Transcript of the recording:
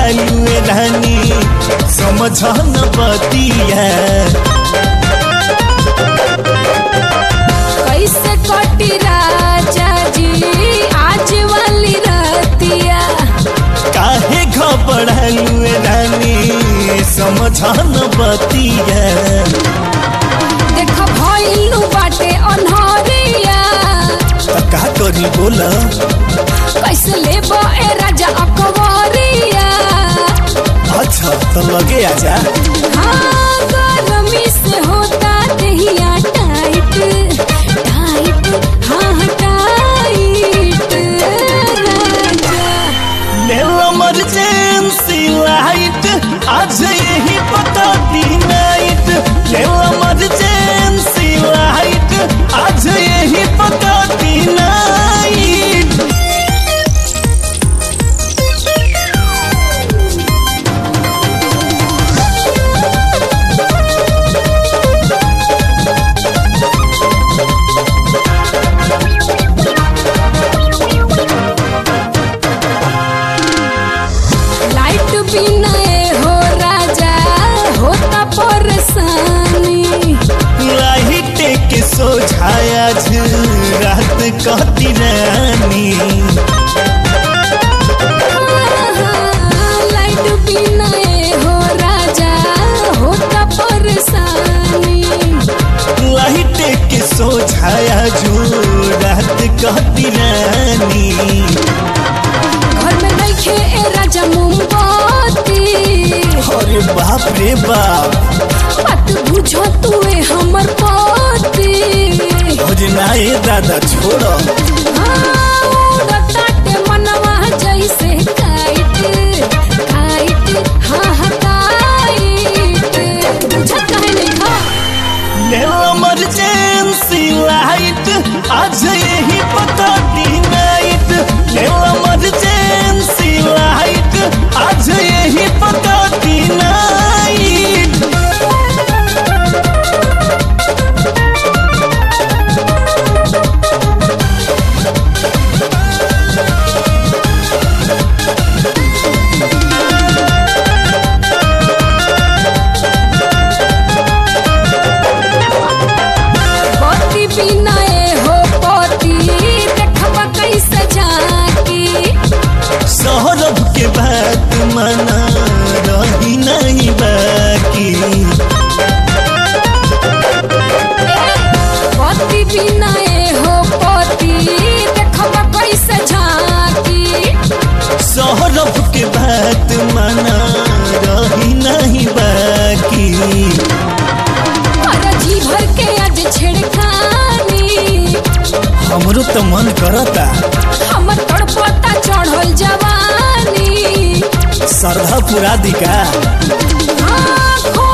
बढ़ालू ए रानी समझ न बतिया कैसे कटी राजा जी आज वाली रातिया काहे घबरालू ए रानी समझ न बतिया देख भइलू बाटे अनहरिया त का करी बोला कैसे लेबो ए राजा अकबरिया अच्छा तो लगे आजा हाँ गरमी से होता दहिया टाइट टाइट हाँ टाइट राजा इमरजेंसी लाइट आज यही पता दी नाइट इमरजेंसी लाइट आज यही पता दी नाइट लाइट बिना ए हो राजा होता परेशानी लाइट के सोझाया रात कहती रानी लाइट बिना ए हो राजा होता परेशानी लाइट के सोझाया रात कहती रानी घर में नइखे ए राजा मोमबत्ती अरे बाप रे बाप बात बुझो तू ए हमर पति भोजनाए दादा छोड़ो हाँ, उड़ताटे मनवा जैसे काइट काइट हाँ हाँ काइट बुझत काहे नहीं खा इमरजेंसी लाइट आज यही पता दी नाइट इमरजेंसी लाइट आज यही पता दी नाइट पति बिना ए हो पति देखबा कैसे जाकी सौरभ के बात मना रही नहीं बाकी पति बिना ए हो पति देखबा कैसे झांकी सौरभ के बात मना रही नहीं बाकी अरे जी भर के आज छेड़खानी हमरो तो मन करता हमर तड़पता चढ़ल जवानी श्रद्धा पुरा दिका हाँ, खो